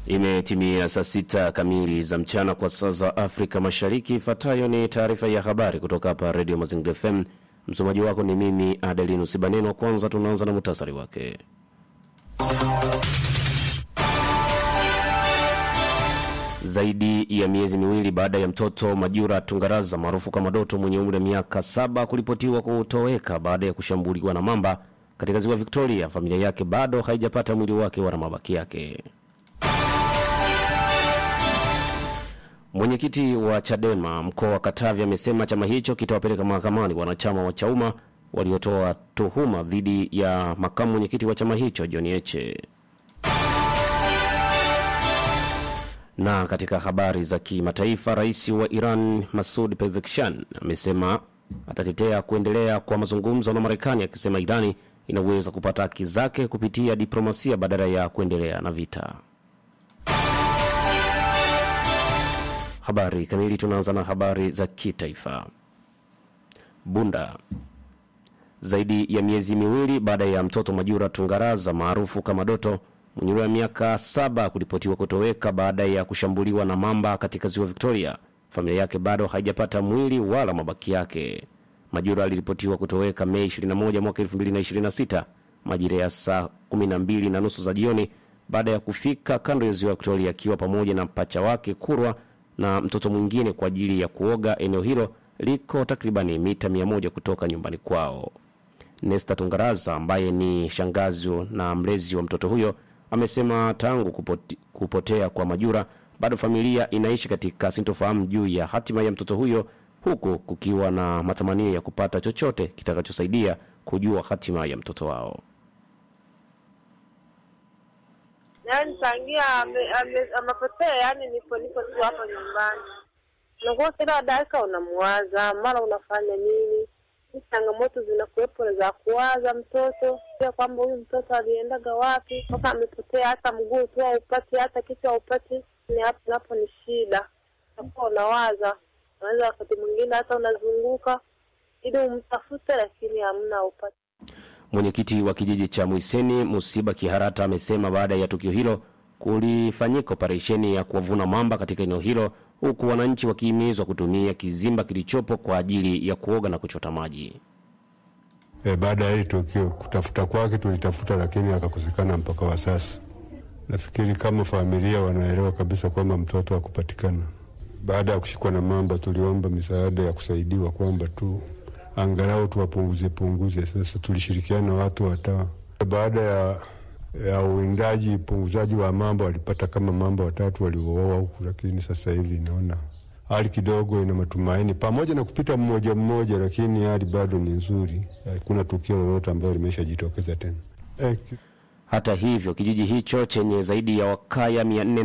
Imetimia saa sita kamili za mchana kwa saa za Afrika Mashariki. Ifuatayo ni taarifa ya habari kutoka hapa Redio Mazingira FM. Msomaji wako ni mimi Adelinu Sibaneno. Kwanza tunaanza na muhtasari wake. Zaidi ya miezi miwili baada ya mtoto Majura Tungaraza maarufu kama Doto mwenye umri wa miaka saba kuripotiwa kutoweka baada ya kushambuliwa na mamba katika ziwa Victoria, familia yake bado haijapata mwili wake wala mabaki yake. Mwenyekiti wa Chadema mkoa wa Katavi amesema chama hicho kitawapeleka mahakamani wanachama wa Chauma waliotoa tuhuma dhidi ya makamu mwenyekiti wa chama hicho John Heche. Na katika habari za kimataifa, rais wa Iran Masud Pezeshkian amesema atatetea kuendelea kwa mazungumzo na Marekani, akisema Irani inaweza kupata haki zake kupitia diplomasia badala ya kuendelea na vita. Habari kamili. Tunaanza na habari za kitaifa. Bunda. Zaidi ya miezi miwili baada ya mtoto Majura Tungaraza maarufu kama Doto mwenye umri wa miaka saba kuripotiwa kutoweka baada ya kushambuliwa na mamba katika ziwa Victoria, familia yake bado haijapata mwili wala mabaki yake. Majura aliripotiwa kutoweka Mei 21 mwaka 2026 majira ya saa 12 na nusu za jioni baada ya kufika kando ya ziwa Victoria akiwa pamoja na pacha wake Kurwa na mtoto mwingine kwa ajili ya kuoga. Eneo hilo liko takribani mita 100 kutoka nyumbani kwao. Nesta Tungaraza ambaye ni shangazi na mlezi wa mtoto huyo amesema tangu kupote, kupotea kwa Majura bado familia inaishi katika sintofahamu juu ya hatima ya mtoto huyo, huku kukiwa na matamanio ya kupata chochote kitakachosaidia kujua hatima ya mtoto wao. Yaani tangia amepotea, yani nipo nipo tu hapa nyumbani, unakuwa kila dakika unamuwaza, mara unafanya nini. Changamoto zinakuwepo za kuwaza mtoto pia, kwamba huyu mtoto aliendaga wapi mpaka amepotea, hata mguu tu haupati, hata kichwa haupati. Ni hapo napo ni shida, unakuwa unawaza, unaweza wakati mwingine hata unazunguka ili umtafute, lakini hamna upati. Mwenyekiti wa kijiji cha Mwiseni Musiba Kiharata amesema baada ya tukio hilo kulifanyika operesheni ya kuwavuna mamba katika eneo hilo, huku wananchi wakihimizwa kutumia kizimba kilichopo kwa ajili ya kuoga na kuchota maji. E, baada ya hili tukio kutafuta kwake tulitafuta, lakini akakosekana mpaka wa sasa. Nafikiri kama familia wanaelewa kabisa kwamba mtoto hakupatikana. Baada ya kushikwa na mamba, tuliomba misaada ya kusaidiwa kwamba tu angalau tuwapunguze punguze. Sasa tulishirikiana na watu watawa. Baada ya ya uwindaji upunguzaji wa mamba, walipata kama mamba watatu waliouawa huku, lakini sasa hivi naona hali kidogo ina matumaini, pamoja na kupita mmoja mmoja, lakini hali bado ni nzuri. Hakuna tukio lolote ambalo limeshajitokeza tena eh. Hata hivyo kijiji hicho chenye zaidi ya wakaya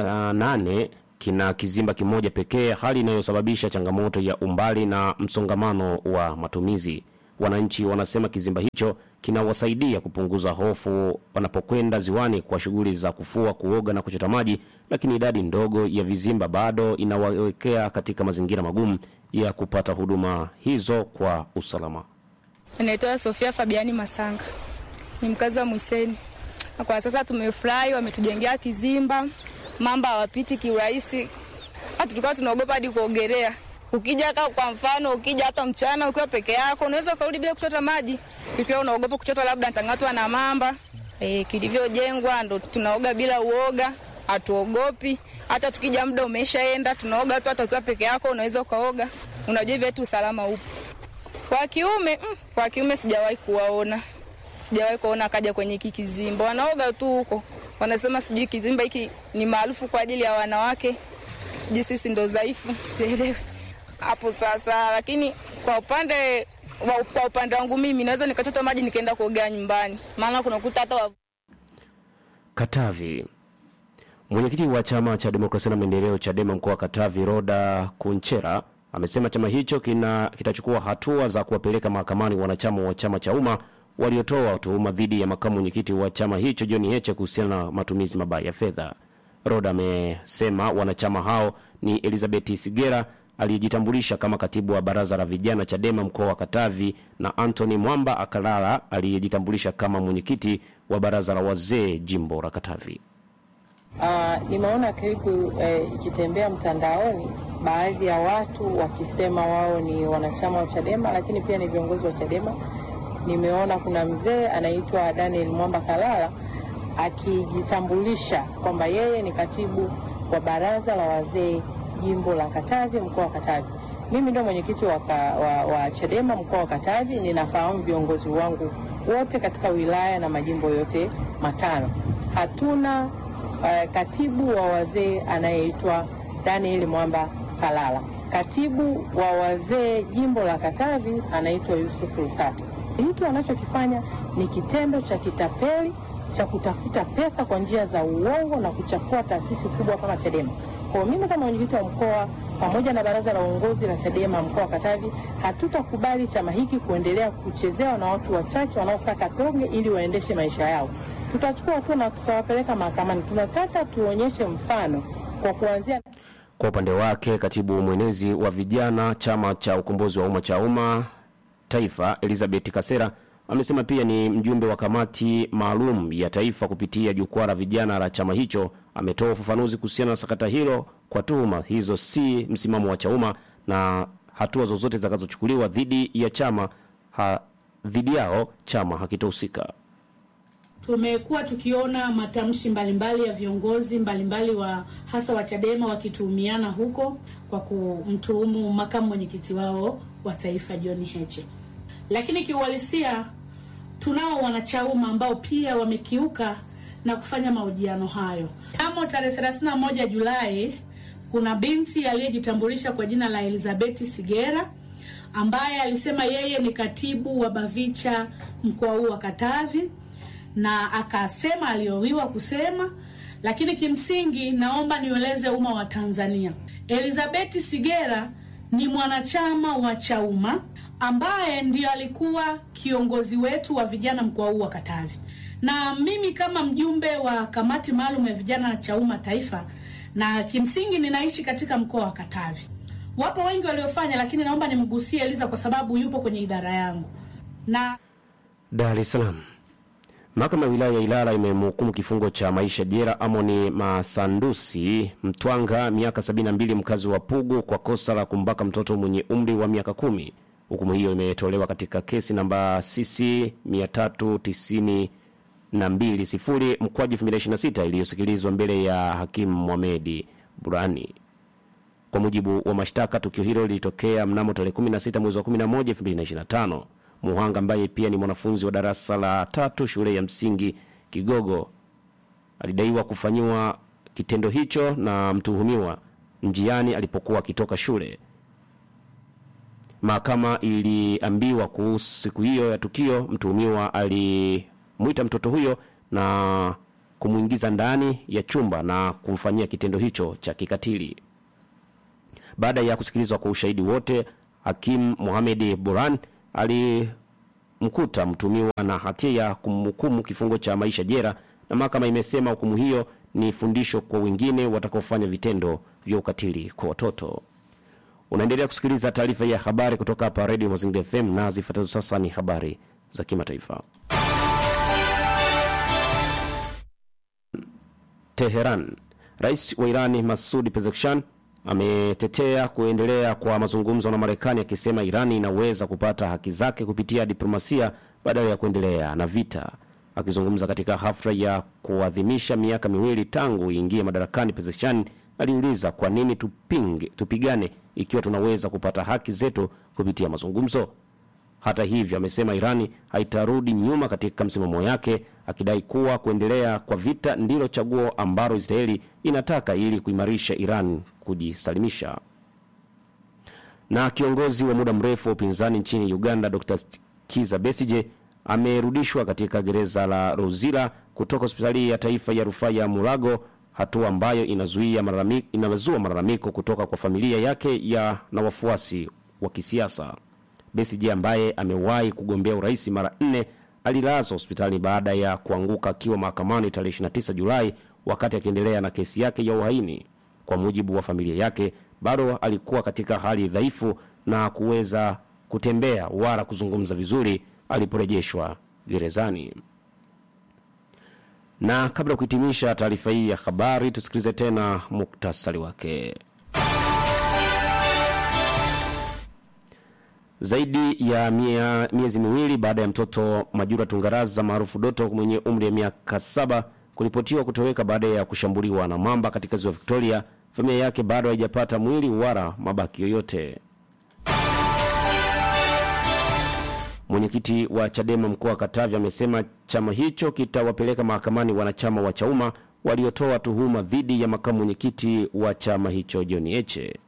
408 kina kizimba kimoja pekee, hali inayosababisha changamoto ya umbali na msongamano wa matumizi. Wananchi wanasema kizimba hicho kinawasaidia kupunguza hofu wanapokwenda ziwani kwa shughuli za kufua, kuoga na kuchota maji, lakini idadi ndogo ya vizimba bado inawawekea katika mazingira magumu ya kupata huduma hizo kwa usalama. Naitwa Sofia Fabiani Masanga, ni mkazi wa Mwiseni. Kwa sasa tumefurahi, wametujengea kizimba mamba hawapiti kiurahisi. Hata tulikuwa tunaogopa hadi kuogelea. Ukija ka kwa mfano, ukija hata mchana ukiwa peke yako, unaweza ukarudi bila kuchota maji, pia unaogopa kuchota, labda ntangatwa na mamba. E, kilivyojengwa ndo tunaoga bila uoga, hatuogopi. Hata tukija muda umeshaenda, tunaoga tu. Hata ukiwa peke yako unaweza ukaoga, unajua hivyo tu, usalama upo. Kwa kiume mm, kwa kiume sijawahi kuwaona, sijawahi kuona akaja kwenye hiki kizimba, wanaoga tu huko wanasema sijui kizimba hiki ni maarufu kwa ajili ya wanawake, sijui sisi ndo dhaifu, sielewi hapo sasa. Lakini kwa upande kwa upande wangu mimi naweza nikachota maji nikaenda kuogea nyumbani, maana kunakuta hata wa... Katavi. Mwenyekiti wa chama cha demokrasia na maendeleo CHADEMA mkoa wa Katavi, Roda Kunchera, amesema chama hicho kina kitachukua hatua za kuwapeleka mahakamani wanachama wa chama cha umma waliotoa tuhuma dhidi ya makamu mwenyekiti wa chama hicho John Heche kuhusiana na matumizi mabaya ya fedha. Roda amesema wanachama hao ni Elizabeth Sigera aliyejitambulisha kama katibu wa baraza la vijana Chadema mkoa wa Katavi na Anthony Mwamba Akalala aliyejitambulisha kama mwenyekiti wa baraza la wazee jimbo la Katavi. Uh, nimeona klipu eh, ikitembea mtandaoni, baadhi ya watu wakisema wao ni wanachama wa Chadema, lakini pia ni viongozi wa Chadema. Nimeona kuna mzee anaitwa Daniel Mwamba Kalala akijitambulisha kwamba yeye ni katibu wa baraza la wazee jimbo la Katavi, mkoa wa Katavi. Mimi ndio mwenyekiti wa, ka- wa, wa Chadema mkoa wa Katavi. Ninafahamu viongozi wangu wote katika wilaya na majimbo yote matano. Hatuna uh, katibu wa wazee anayeitwa Daniel Mwamba Kalala. Katibu wa wazee jimbo la Katavi anaitwa Yusuf Rusato. Hiki wanachokifanya ni kitendo cha kitapeli cha kutafuta pesa kwa njia za uongo na kuchafua taasisi kubwa kama Chadema. Kwa hiyo mimi kama mwenyekiti wa mkoa pamoja na baraza la uongozi la Chadema mkoa wa Katavi hatutakubali chama hiki kuendelea kuchezewa na watu wachache wanaosaka tonge ili waendeshe maisha yao. Tutachukua hatua na tutawapeleka mahakamani. Tunataka tuonyeshe mfano kwa kuanzia Kwa upande wake, katibu mwenezi wa vijana chama cha ukombozi wa umma cha umma taifa Elizabeth Kasera amesema pia ni mjumbe wa kamati maalum ya taifa kupitia jukwaa la vijana la chama hicho. Ametoa ufafanuzi kuhusiana na sakata hilo kwa tuhuma hizo si msimamo wa Chauma na hatua zozote zitakazochukuliwa dhidi ya chama ha, dhidi yao chama hakitohusika. Tumekuwa tukiona matamshi mbalimbali ya viongozi mbalimbali wa hasa wa Chadema wakituhumiana huko kwa kumtuhumu makamu mwenyekiti wao wa taifa John Heche, lakini kiuhalisia tunao wanachauma ambao pia wamekiuka na kufanya mahojiano hayo. Mnamo tarehe 31 Julai kuna binti aliyejitambulisha kwa jina la Elizabeth Sigera ambaye alisema yeye ni katibu wa Bavicha mkoa huu wa Katavi na akasema aliowiwa kusema, lakini kimsingi naomba nieleze umma wa Tanzania, Elizabeth Sigera ni mwanachama wa Chauma ambaye ndio alikuwa kiongozi wetu wa vijana mkoa huu wa Katavi, na mimi kama mjumbe wa kamati maalum ya vijana na Chauma taifa, na kimsingi ninaishi katika mkoa wa Katavi. Wapo wengi waliofanya, lakini naomba nimgusie Eliza kwa sababu yupo kwenye idara yangu na Dar es Salaam. Mahakama ya wilaya ya Ilala imemhukumu kifungo cha maisha jela Amoni Masandusi Mtwanga miaka 72 mkazi wa Pugu kwa kosa la kumbaka mtoto mwenye umri wa miaka kumi. Hukumu hiyo imetolewa katika kesi namba CC 392 sifuri mkwaju 2026 iliyosikilizwa mbele ya hakimu Mohamedi Burani. Kwa mujibu wa mashtaka, tukio hilo lilitokea mnamo tarehe 16 mwezi wa 11 2025. Muhanga ambaye pia ni mwanafunzi wa darasa la tatu shule ya msingi Kigogo alidaiwa kufanyiwa kitendo hicho na mtuhumiwa njiani alipokuwa akitoka shule. Mahakama iliambiwa kuhusu siku hiyo ya tukio, mtuhumiwa alimwita mtoto huyo na kumwingiza ndani ya chumba na kumfanyia kitendo hicho cha kikatili. Baada ya kusikilizwa kwa ushahidi wote, hakimu Mohamed Buran alimkuta mtumiwa na hatia ya kumhukumu kifungo cha maisha jela, na mahakama imesema hukumu hiyo ni fundisho kwa wengine watakaofanya vitendo vya ukatili kwa watoto. Unaendelea kusikiliza taarifa ya habari kutoka hapa Radio Mazingira FM na zifuatazo sasa ni habari za kimataifa. Teheran. Rais wa Irani Masudi Pezeshkian ametetea kuendelea kwa mazungumzo na Marekani akisema Irani inaweza kupata haki zake kupitia diplomasia badala ya kuendelea na vita. Akizungumza katika hafla ya kuadhimisha miaka miwili tangu iingie madarakani, Pezeshkian aliuliza kwa nini tupinge, tupigane ikiwa tunaweza kupata haki zetu kupitia mazungumzo. Hata hivyo, amesema Irani haitarudi nyuma katika msimamo yake, akidai kuwa kuendelea kwa vita ndilo chaguo ambalo Israeli inataka ili kuimarisha Iran kujisalimisha. Na kiongozi wa muda mrefu wa upinzani nchini Uganda Dr. Kiza Besije amerudishwa katika gereza la Rozira kutoka hospitali ya taifa ya rufaa ya Mulago, hatua ambayo inazuia malalamiko, inazua malalamiko kutoka kwa familia yake ya na wafuasi wa kisiasa. Besigye ambaye amewahi kugombea urais mara nne alilazwa hospitali baada ya kuanguka akiwa mahakamani tarehe 29 Julai wakati akiendelea na kesi yake ya uhaini. Kwa mujibu wa familia yake, bado alikuwa katika hali dhaifu na kuweza kutembea wala kuzungumza vizuri aliporejeshwa gerezani. Na kabla ya kuhitimisha taarifa hii ya habari, tusikilize tena muktasari wake. Zaidi ya mia, miezi miwili baada ya mtoto Majura Tungaraza maarufu Doto mwenye umri ya miaka saba kuripotiwa kutoweka baada ya kushambuliwa na mamba katika ziwa Victoria, familia yake bado haijapata mwili wala mabaki yoyote. Mwenyekiti wa Chadema mkoa wa Katavi amesema chama hicho kitawapeleka mahakamani wanachama wa Chauma waliotoa tuhuma dhidi ya makamu mwenyekiti wa chama hicho John Heche.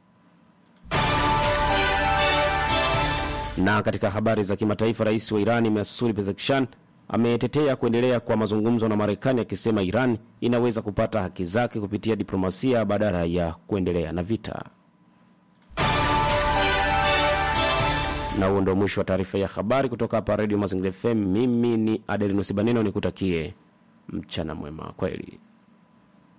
Na katika habari za kimataifa, rais wa Irani Masoud Pezeshkian ametetea kuendelea kwa mazungumzo na Marekani akisema Iran inaweza kupata haki zake kupitia diplomasia badala ya kuendelea na vita. Na huo ndio mwisho wa taarifa ya habari kutoka hapa Radio Mazingira FM. Mimi ni Adelinus Baneno, nikutakie mchana mwema. Kwaheri.